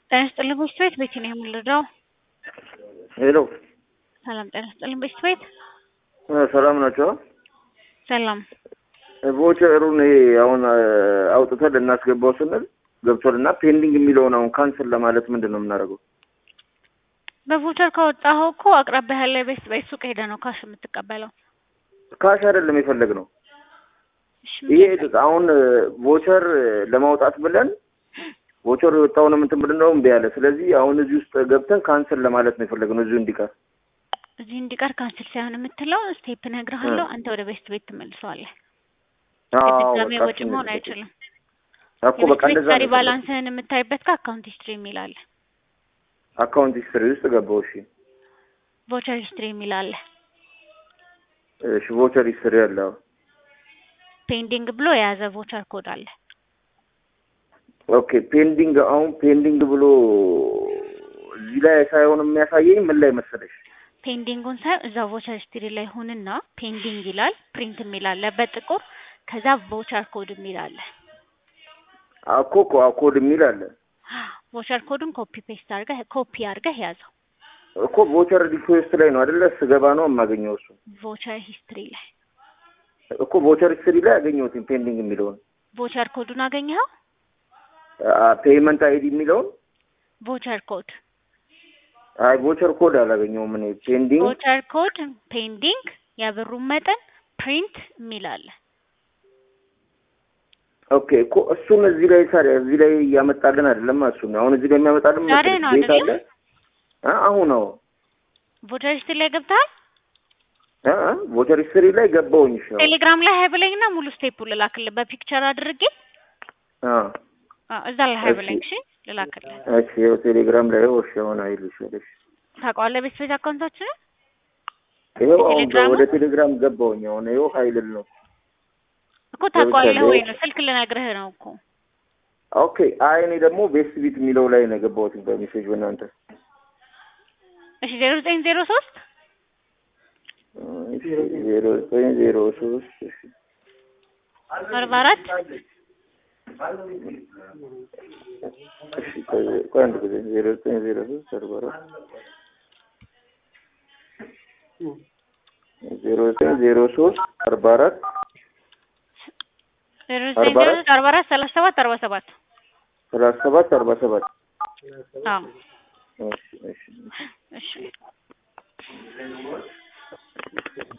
ጤና ይስጥልኝ በሽታ ቤት ቤት ነው የምንረዳው? ሄሎ ሰላም ጤና ይስጥልኝ በሽታ ቤት ሰላም ናቸው። ሰላም ቮቸሩን ይሄ አሁን አውጥተን ልናስገባው ስንል ገብቶልና ፔንዲንግ የሚለውን አሁን ካንስል ለማለት ምንድን ነው የምናደርገው? በቮቸር ካወጣኸው እኮ አቅራቢያ ያለ ቤት ቤት ሱቅ ሄደህ ነው ካሽ የምትቀበለው። ካሽ አይደለም የፈለግነው እሺ ይሄ አሁን ቮቸር ለማውጣት ብለን ቮቸር የወጣውን እንትን ብለን ነው እምቢ ያለ። ስለዚህ አሁን እዚህ ውስጥ ገብተን ካንስል ለማለት ነው የፈለግነው እዚሁ እንዲቀር። እዚህ እንዲቀር ካንስል ሳይሆን የምትለው ስቴፕ እነግርሃለሁ። አንተ ወደ ቤት ቤት ትመልሰዋለህ። አዎ ድጋሜ በቃ ወጪ መሆን አይችልም። እኮ በቃ የቤት እንደዛ ቀሪ ነው ባላንስህን የምታይበት ከአካውንት ሂስትሪ የሚል አለ። አካውንት ሂስትሪ ውስጥ ገባው። እሺ ቮቸር ሂስትሪ የሚል አለ። እሺ ቮቸር ሂስትሪ አለ። አዎ። ፔንዲንግ ብሎ የያዘ ቮቸር ኮድ አለ። ኦኬ ፔንዲንግ አሁን ፔንዲንግ ብሎ እዚህ ላይ ሳይሆን የሚያሳየኝ ምን ላይ መሰለሽ? ፔንዲንጉን ሳይሆን እዛ ቮቸር ሂስትሪ ላይ ሁንና ፔንዲንግ ይላል። ፕሪንት የሚል አለ በጥቁር ከዛ ቮቸር ኮድ የሚል አለ። አኮ ኮድ የሚል አለ ቮቸር ኮዱን ኮፒ ፔስት አድርገህ ኮፒ አድርገህ ያዘው። እኮ ቮቸር ሪኩዌስት ላይ ነው አይደለ? ስገባ ነው የማገኘው እሱ ቮቸር ሂስትሪ ላይ እኮ ቮቸር ሂስትሪ ላይ አገኘሁት ፔንዲንግ የሚለውን ቮቸር ኮዱን አገኘኸው? ፔይመንት አይዲ የሚለውን ቮቸር ኮድ አይ ቮቸር ኮድ አላገኘሁም እኔ ፔንዲንግ ቮቸር ኮድ ፔንዲንግ የብሩን መጠን ፕሪንት የሚል አለ። ኦኬ እኮ እሱን እዚህ ላይ ታዲያ እዚህ ላይ እያመጣልን አይደለም። እሱን አሁን እዚህ ላይ የሚያመጣልን ዛሬ መሰለሽ ነው ቤት አይደለ? አለ አ አሁን ነው ቮቸር ሂስትሪ ላይ ገብተሃል? አ አ ቮቸር ሂስትሪ ላይ ገባሁኝ። እሺ አሁን ቴሌግራም ላይ ሀይ ብለኝና ሙሉ ስቴፕ ልላክልህ በፒክቸር አድርጌ አ አዎ፣ እዛ ላይ ሀይ እሺ። ብለኝ እሺ፣ ልላክልህ። እሺ ያው ቴሌግራም ላይ እሺ አሁን አይልሽ እሺ ታውቀዋለህ ቤት ቤት አካውንታችንን ይኸው አሁን ቴሌግራሙ? ወደ ቴሌግራም ገባሁኝ። አሁን ይኸው ሀይልል ነው እኮ ታውቀዋለህ ለምሳሌ- ወይ ነው ስልክ ልነግርህ ነው እኮ ኦኬ። አይ እኔ ደግሞ ቤስት ቢት የሚለው ላይ ነው የገባሁት በሜሴጅ በእናንተ እሺ ዜሮ ዘጠኝ ዜሮ ሶስት ዜሮ ዘጠኝ ዜሮ ሶስት እሺ አርባ አራት እሺ ቆይ- ቆይ አንድ ጊዜ ዜሮ ዘጠኝ ዜሮ ሶስት አርባ አራት ዜሮ ዘጠኝ ዜሮ ሶስት አርባ አራት ዜሮ ዘጠኝ አርባ ዜሮ አራት ሶስት አርባ አራት ሰላሳ ሰባት አርባ ሰባት ሰላሳ ሰባት አርባ ሰባት አዎ እሺ እሺ እሺ